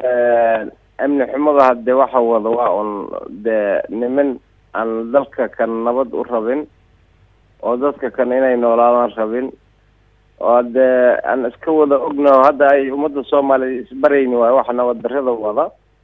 amni xumada hadde waxa wada waa un dee niman aan dalka kan nabad u rabin oo dadka kan inay noolaadaan rabin oo dee aan iska wada ognaho hadda ay ummadda soomaaliya isbarayni waayo waxa nabad darrada wada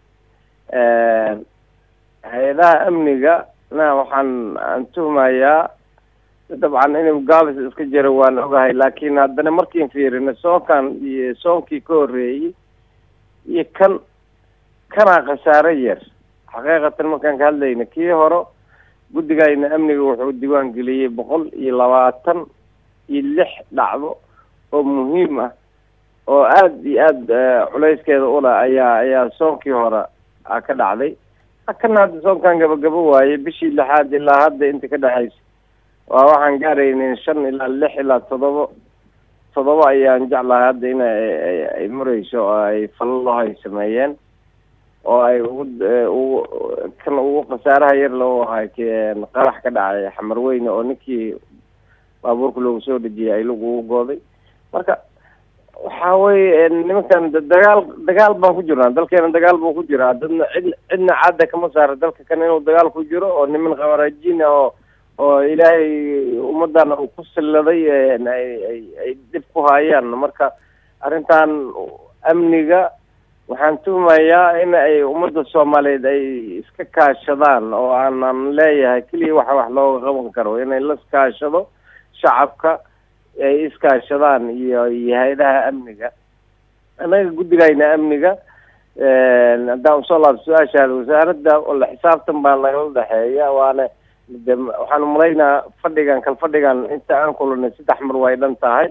hay-adaha amniga na waxaan aan tuhmayaa dabcan inuu gaabis iska jiro waan ogahay laakiin haddana markiin fiirino soonkan iyo soonkii ka horreeyey iyo kan kanaa khasaare yar xaqiiqatan markaan ka hadlayna kii hore guddigayna amniga wuxuu diiwaan geliyey boqol iyo labaatan iyo lix dhacdo oo muhiim ah oo aada iyo aada culayskeeda ula ayaa ayaa soonkii hore a ka dhacday kana hadda soonkan gabagabo waaye bishii lixaad ilaa hadda inta ka dhexaysa waa waxaan gaaraynin shan ilaa lix ilaa toddoba toddoba ayaan jeclahay hadda in ay marayso oo ay falalo ay sameeyeen oo ay ugu ugu kan ugu khasaaraha yar loo ahay qarax ka dhacay xamarweyne oo ninkii baabuurka loogu soo dhejiyay ay lagu ugu gooday marka waxa weye nimankan dagaal dagaal baan ku jirnaa dalkeena dagaal buu ku jiraa dadna cid cidna cadda kama saara dalka kan inuu dagaal ku jiro oo niman khawaarajiin ah oo oo ilaahay ummadana uu ku silladay ay ay ay dhib ku haayaan marka arrintan amniga waxaan tuhmayaa in ay ummadda soomaaliyeed ay iska kaashadaan oo aanan leeyahay keliya waxa wax looga qaban karo inay la iskaashado shacabka ay iskaashadaan iyo iyo hay-adaha amniga annaga guddigayna amniga haddaan usoo laabto su-aashaada wasaaradda la xisaabtan baa nagala dhexeeya waana de waxaan umalaynaa fadhigan kal fadhigan inta aan kulanay saddex mar way dhan tahay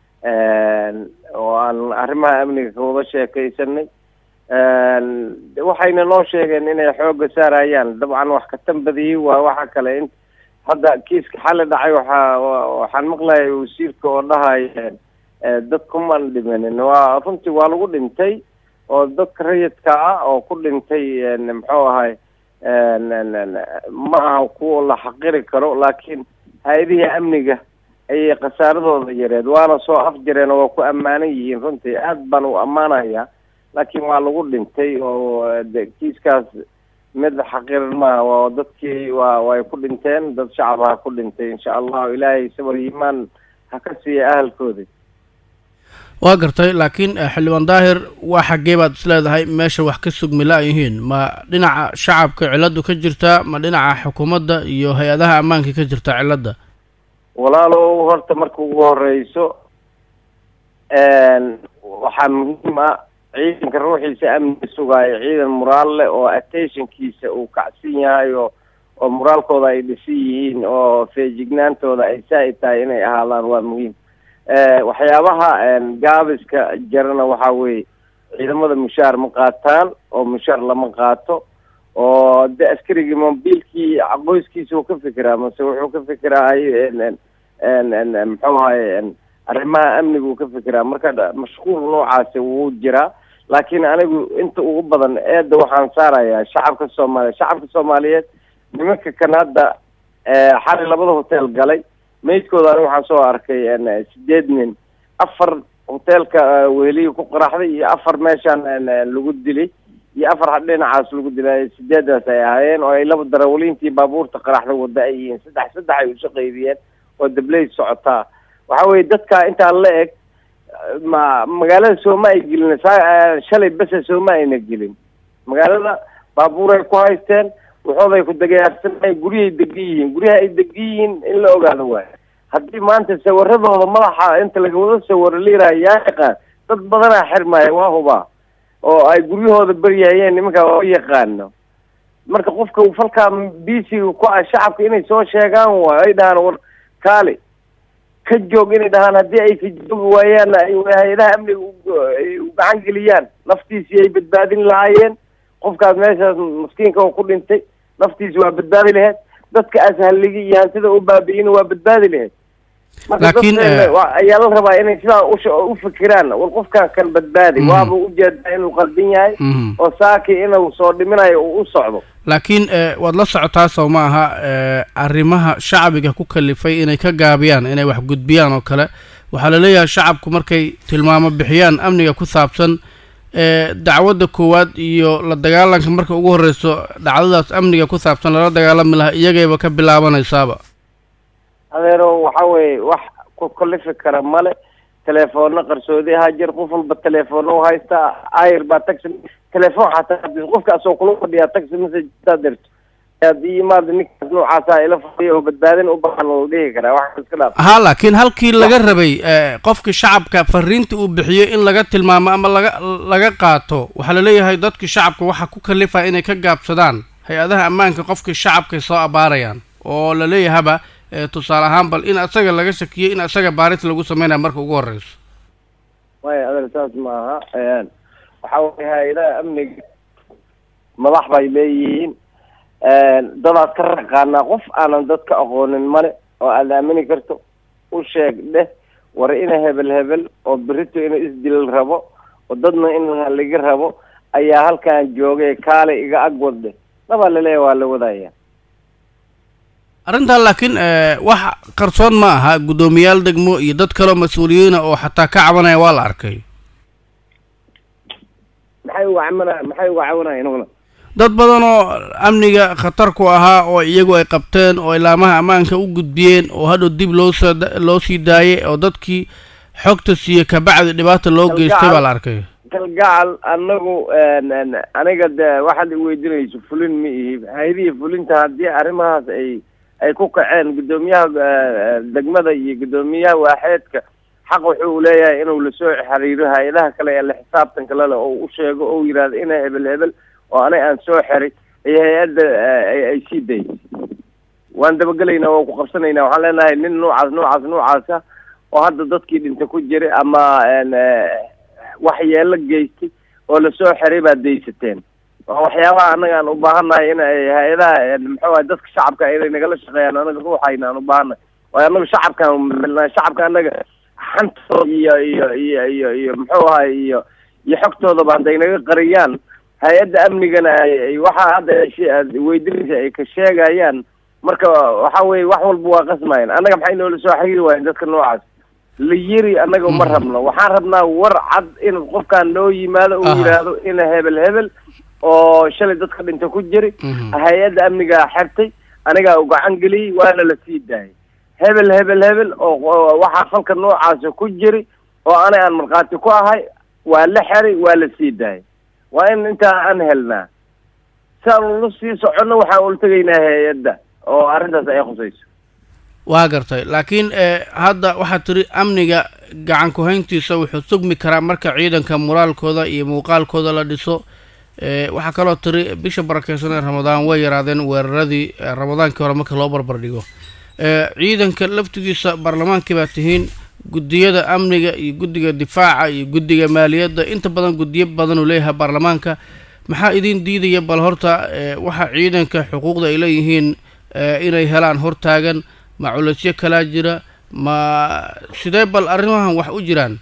oo aan arrimaha amniga kawada sheekaysanay waxayna noo sheegeen inay xooga saarayaan dabcan wax ka tambadiyey waa waxa kale in hadda kiiska xali dhacay waxaa waxaan maqlayay wasiirka oo dhahaya dadkumaan dhimanin waa runtii waa lagu dhintay oo dadka rayidka ah oo ku dhintay muxuu ahay ma aha kuwa la xaqiri karo laakiin hay-adihii amniga ayay khasaaradooda yareed waana soo afjareen oo waa ku ammaanan yihiin runtii aad baan u ammaanayaa laakiin waa lagu dhintay oo de kiiskaas mid xaqiran maaha waa dadkii waa way ku dhinteen dad shacaba ha ku dhintay insha allahu ilaahay sabar iimaan ha ka siiya ahalkooda waa gartay laakiin xildhibaan daahir waa xaggee baad is leedahay meesha wax ka sugmi la-yihiin ma dhinaca shacabka ciladu ka jirtaa ma dhinaca xukuumadda iyo hay-adaha ammaanka ka jirta cilada walaalow horta marka ugu horeyso waxaa muhiim ah ciidanka ruuxiisa amniga sugaayo ciidan moraal leh oo attentionkiisa uu kacsan yahay oo oo moraalkooda ay dhisan yihiin oo feejignaantooda ay saa-id tahay inay ahaadaan waa muhiim waxyaabaha gaabiska jarana waxaa weeye ciidamada mushaar ma qaataan oo mushaar lama qaato oo de askarigii mobiilkii qoyskiisa uu ka fikiraa mase wuxuu ka fikiraa muxuu ahay arrimaha amniga uu ka fikiraa marka mashquul noocaasi wuu jiraa laakiin anigu inta ugu badan eedda waxaan saarayaa shacabka soomaaliya shacabka soomaaliyeed nimanka kan hadda xali labada hotel galay maydkooda anigu waxaan soo arkay sideed nin afar hoteelka weheliyi ku qaraxday iyo afar meeshaan lagu dilay iyo afar dhinacaas lagu dilay sideedaas ay ahaayeen oo ay laba darawaliintii baabuurta qaraxda wada ay yihiin saddex saddex ay usoo qaybiyeen oo dabley socotaa waxa weye dadka intaa la eg ma magaalada sooma ay gelin saa shalay bese sooma ayna gelin magaalada baabuuray ku haysteen waxooday ku dagaarsanay guryahay degan yihiin guryaha ay degan yihiin in la ogaado waayo haddii maanta sawiradooda madaxa inta laga wada sawiro liiraha yaa yaqaan dad badanaa xirmaya waa hubaa oo ay guryahooda beryahayeen nimankaa waa yaqaano marka qofka falkaa bisiga ku ah shacabka inay soo sheegaan waayo ay dhahaan war kaali ka joog inay dhahaan haddii ay ka joogi waayaanna ay hay-adaha amniga u gacan geliyaan naftiisii ay badbaadin lahaayeen qofkaas meeshaas maskiinka oo ku dhintay naftiisi waa badbaadi laheyd dadka ashalligi iyo hantida u baabi'ina waa badbaadi laheyd laakiin ayaa la rabaa inay sidaa u fikiraan war qofkan kan badbaadi waaba ujeedaa inuu qaldan yahay oo saaki inuu soo dhiminayo uu u socdo laakiin waad la socotaa soo ma aha arrimaha shacbiga ku kalifay inay ka gaabiyaan inay wax gudbiyaan oo kale waxaa laleeyahay shacabku markay tilmaamo bixiyaan amniga ku saabsan dacwadda koowaad iyo la dagaalanka marka ugu horreyso dhacdadaas amniga ku saabsan lala dagaalami lahaa iyagayba ka bilaabanaysaaba adeero waxa weeye wax ku kalifi kara male telefoona qarsoodi ahaa jir qof walba telefoona u haysta ayr baa taxi telefoon xataa qofka asoo kula fadhiyaa taxi message taa dirto haddii imaada ninkaas noocaasa ila fadhiya oo badbaadin u baahan la dhihi karaa wax iska dhaaf ha laakiin halkii laga rabay qofkii shacabka fariinta uu bixiyo in laga tilmaamo ama laga laga qaato waxaa laleeyahay dadkii shacabka waxaa ku kalifaa inay ka gaabsadaan hay-adaha ammaanka qofkii shacabkay soo abaarayaan oo laleeyahaba tusaale ahaan bal in asaga laga shakiyey in asaga baaris lagu sameynaya marka ugu horreyso maya adeer saas maaha waxa weye hay-adaha amniga madax bay leeyihiin dadaad ka raqaanaa qof aanan dadka aqoonin male oo aad aamini karto u sheeg dheh war ina hebel hebel oo berito ina isdilal rabo oo dadna in haliga rabo ayaa halkan joogay kaale iga ag wadde dabaa laleeya waa la wadaya arrintan laakiin wax qarsoon ma aha guddoomiyaal degmo iyo dad kaleo mas-uuliyiina oo xataa ka cabanaya waa la arkay maxay uga cabanaya maxay uga cabanaya nugna dad badan oo amniga khatar ku ahaa oo iyagu ay qabteen oo ilaamaha ammaanka u gudbiyeen oo hadhow dib loosoo loo sii daayay oo dadkii xogta siiye kabacdi dhibaata loo geystay baa la arkay galgacal anagu aniga de waxaad iweydiinayso fulin ma ihi hayrihi fulinta haddii arrimahaas ay ay ku kaceen guddoomiyaha degmada iyo guddoomiyaha waaxeedka xaq wuxuu leeyahay inuu lasoo xiriiro hay-adaha kale ee la xisaabtanka lale oo u sheego oo yidhahdo ina hebel hebel oo anay aan soo xiray iyo hay-adda ay sii dayay waan dabagelaynaa waan ku qabsanaynaa waxaan leenahay nin noocaas noocaas noocaasa oo hadda dadkii dhinta ku jiray ama waxyeelo geystay oo lasoo xiray baad daysateen waa waxyaabaha annaga aan ubaahannahay in ay hay-adaha muxuu ahay dadka shacabka inay nagala shaqeeyaan anaga ruuxayna aan ubaahannahay waayo anaga shacabkaan melnaa shacabka annaga xantooda iyo iyo iyo iyo iyo muxuu ahay iyo iyo xogtoodaba hadday naga qariyaan hay-adda amnigana ay waxaa hadda aad weydinaysa ay ka sheegayaan marka waxa weye wax walba waa qasmayan annaga maxay noola soo xiriiri waayen dadka noocaas la yiri annaga uma rabno waxaan rabnaa war cad in qofkaan noo yimaado uu yidhaahdo ina hebel hebel oo shalay dadka dhinta ku jiri hay-adda amnigaa xertay anigaa u gacan geliyey waana la sii daayay hebel hebel hebel oo waxaa falka noocaasa ku jiri oo ana aan markhaati ku ahay waa la xeray waa la sii daayay waa in intaa aan helnaa si aan ula sii soconno waxaan ula tegaynaa hay-adda oo arrintaas ay khusayso waa gartay laakiin hadda waxaad tiri amniga gacan ku-hayntiisa wuxuu sugmi karaa marka ciidanka moraalkooda iyo muuqaalkooda la dhiso waxaa kaloo tiri bisha barakeysan ee ramadaan way yaraadeen weeraradii ramadaankii hore marka loo barbar dhigo ciidanka laftigiisa baarlamaankii baa tihiin guddiyada amniga iyo guddiga difaaca iyo guddiga maaliyadda inta badan guddiyo badan uu leeyahay baarlamaanka maxaa idin diidaya bal horta waxa ciidanka xuquuqda ay leeyihiin inay helaan hortaagan ma culeysyo kalaa jira ma sidee bal arrimahan wax u jiraan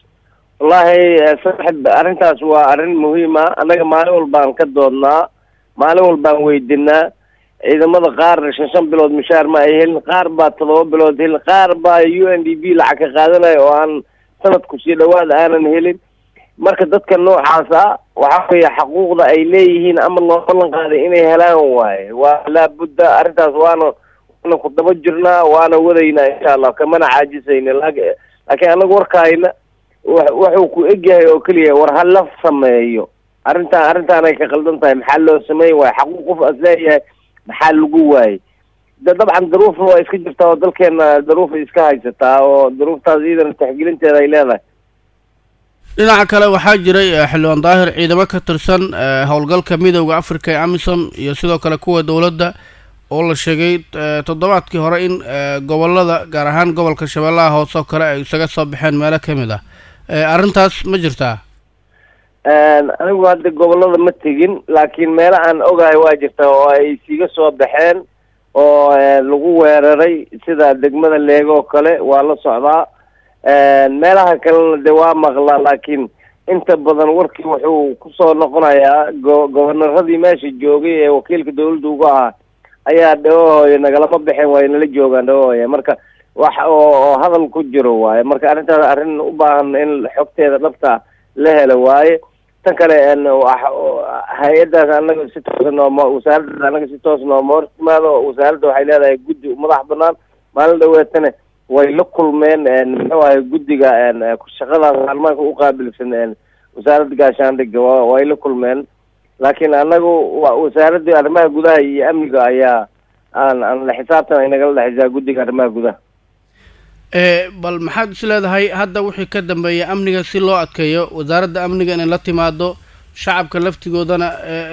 wallahi saaxib arrintaas waa arrin muhiima annaga maalin walbaan ka doodnaa maalin walbaan weydinaa ciidamada qaar shan shan bilood mushaar ma ay helin qaar baa todoba bilood helin qaar baa u n d b lacag ka qaadanaya oo aan sanadku sii dhawaad aanan helin marka dadka noocaas ah waxa weeye xaquuqda ay leeyihiin ama loo ballan qaaday inay helaan waaye waa laabudda arrintaas waana waana ku daba jirnaa waana wadaynaa insha allah kamana caajisayna laakiin anaga warkaayna wuxuu ku egyahay oo keliya war ha la sameeyo arrintaan arrintaanay ka qaldan tahay maxaa loo sameyn waayo xaquuq qof as leeyahay maxaa lagu waayey de dabcan daruufna waa iska jirtaa oo dalkeena daruufay iska haysataa oo daruuftaas iyadana taxgelinteeda ay leedahay dhinaca kale waxaa jiray xildhibaan daahir ciidamo ka tirsan howlgalka midooda africa ee amisom iyo sidoo kale kuwa dowladda oo la sheegay toddobaadkii hore in gobolada gaar ahaan gobolka shabeellaha hoose oo kale ay isaga soo baxeen meelo ka mid ah arrintaas ma jirtaa anigu hadda gobolada ma tegin laakiin meelo aan ogahay waa jirta oo ay isiga soo baxeen oo lagu weeraray sida degmada leego oo kale waa la socdaa meelaha kalena de waa maqlaa laakiin inta badan warkii wuxuu kusoo noqonayaa go gobonaradii meesha joogay ee wakiilka dawladda uga ahaa ayaa dhawahooya nagalama baxeen waayo nala joogaan dhawahooya marka wax oo hadal ku jiro waaye marka arrintaas arrin u baahan in xogteeda dhabta la helo waaye tan kale hay-addaas anaga si toosa nooma wasaaraddaas anaga si toos nooma hor timaado wasaaradda waxay leedahay guddi madax banaan maalin dhaweetana way la kulmeen muxuu ahay guddiga shaqadaas maalmaanka uqaabilsan wasaaradda gaashaandhiga way la kulmeen laakiin anagu wasaaradda arrimaha gudaha iyo amniga ayaa aan aan la xisaabtan ay nagala dhexeysaa guddiga arrimaha gudaha bal maxaad is leedahay hadda wixii ka dambeeya amniga si loo adkeeyo wasaaradda amniga inay la timaado shacabka laftigoodana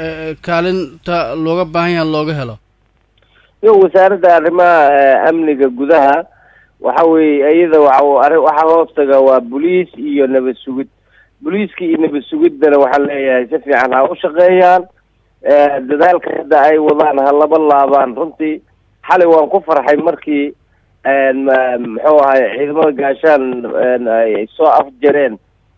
kaalinta looga baahan yaha looga helo yo wasaaradda arrimaha amniga gudaha waxa weeye iyada waa waxaa hoostaga waa boliis iyo nabad sugid boliiska iyo nabad sugiddana waxaan leeyahay si fiican ha u shaqeeyaan dadaalka hadda ay wadaan ha laba laabaan runtii xalay waan ku farxay markii muxuu ahay ciidamada gaashaan ay soo afjareen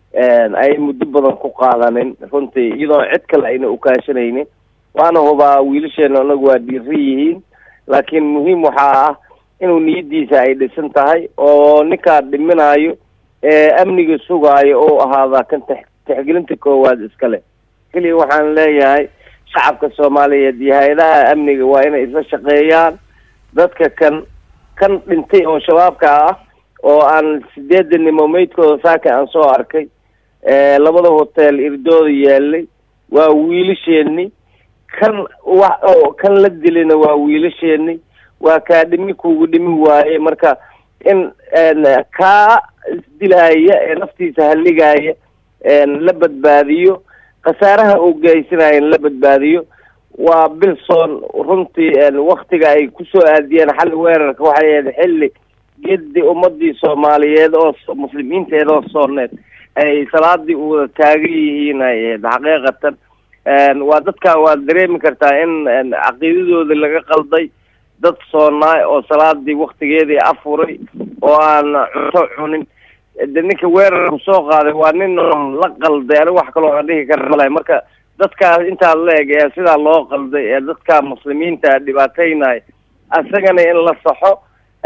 ay muddo badan ku qaadanin runtii iyadoo cid kale ayna ukaashanaynin waana hubaa wiilasheena anagu waa dhiiri yihiin laakiin muhiim waxaa ah inuu niyadiisa ay dhisan tahay oo ninkaa dhiminayo ee amniga sugaayo oo ahaadaa kan t tixgelinta koowaad iskale keliya waxaan leeyahay shacabka soomaaliyeed iyo hay-adaha amniga waa inay isla shaqeeyaan dadka kan kan dhintay oo shabaabka ah oo aan sideedanimo meydkooda saaka aan soo arkay labada hotel irdooda yaalay waa wiilasheeni kan wa kan la dilina waa wiilasheeni waa kaa dhimi kugu dhimi waaye marka in kaa isdilaaya ee naftiisa halligaaya la badbaadiyo khasaaraha uu geysanaya in la badbaadiyo waa bilson runtii waktiga ay kusoo aadiyeen xalli weerarka waxay ahayd xilli gedi ummadii soomaaliyeed oo muslimiinteed oo sooneed ay salaadii u wada taagan yihiin ay ahayd xaqiiqatan waa dadka waad dareemi kartaa in caqiidadooda laga qalday dad soonaay oo salaadii waktigeedii afuray oo aan cunto cunin de ninka weerarku soo qaaday waa nin la qalday aniga wax kaloo aan dhihi kara malahay marka dadkaas intaa la eg ee sidaa loo qalday ee dadka muslimiinta dhibaataynaya isagana in la saxo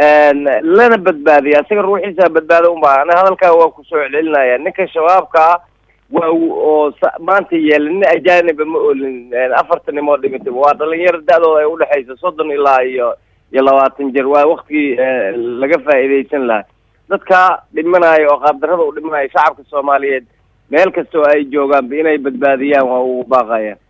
lana badbaadiya isaga ruuxiisa badbaado unbaa ani hadalkaa waa kusoo celcelinaya ninka shabaabka ah waa oo maanta yeela nin ajaaniba ma olin afartanimoo dhimitay waa dhalinyaro da-dooda ay udhexaysa soddon ilaa iyo iyo labaatan jir waa waktigii laga faa'iidaysan lahaa dadka dhimanaya oo qaabdarrada u dhimanaya shacabka soomaaliyeed meel kasta oo ay joogaanba inay badbaadiyaan waa ugu baaqayaan